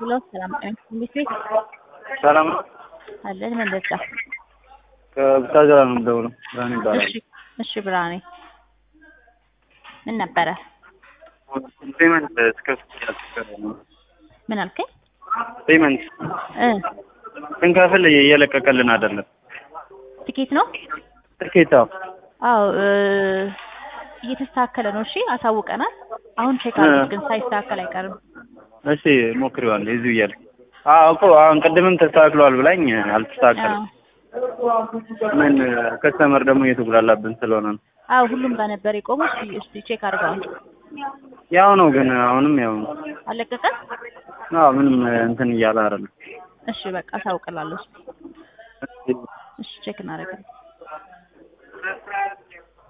ሄሎ ሰላም ጤና እንዴት ነህ? ሰላም ነው። አለን ምን ልርዳ? ከቡታጅራ ነው የምደውለው። ብርሃኔ ይባላል። እሺ እሺ ብርሃኔ ምን ነበረ? ፔመንት እስከ ያልተሰራ ነው። ምን አልከኝ? ፔመንት እ ስንከፍል እየለቀቀልን አይደለም። ትኬት ነው? ትኬት አዎ አዎ እ እየተስተካከለ ነው። እሺ አሳውቀናል። አሁን ቼክ አድርጉት ግን ሳይስተካከል አይቀርም። እሺ ሞክሬዋለሁ። እዚሁ እያለ አዎ እኮ አሁን ቅድምም ተስተካክሏል ብላኝ አልተስተካከለም። ምን ከስተመር ደግሞ እየተጉላላብን ስለሆነ ነው። አዎ ሁሉም ጋር ነበር የቆመው። እስቲ እስቲ ቼክ አድርገዋል። ያው ነው ግን አሁንም ያው ነው። አለቀቀም? አዎ ምንም እንትን እያለ አይደለም። እሺ በቃ አሳውቅላለሁ። እሺ ቼክ እናደርጋለን።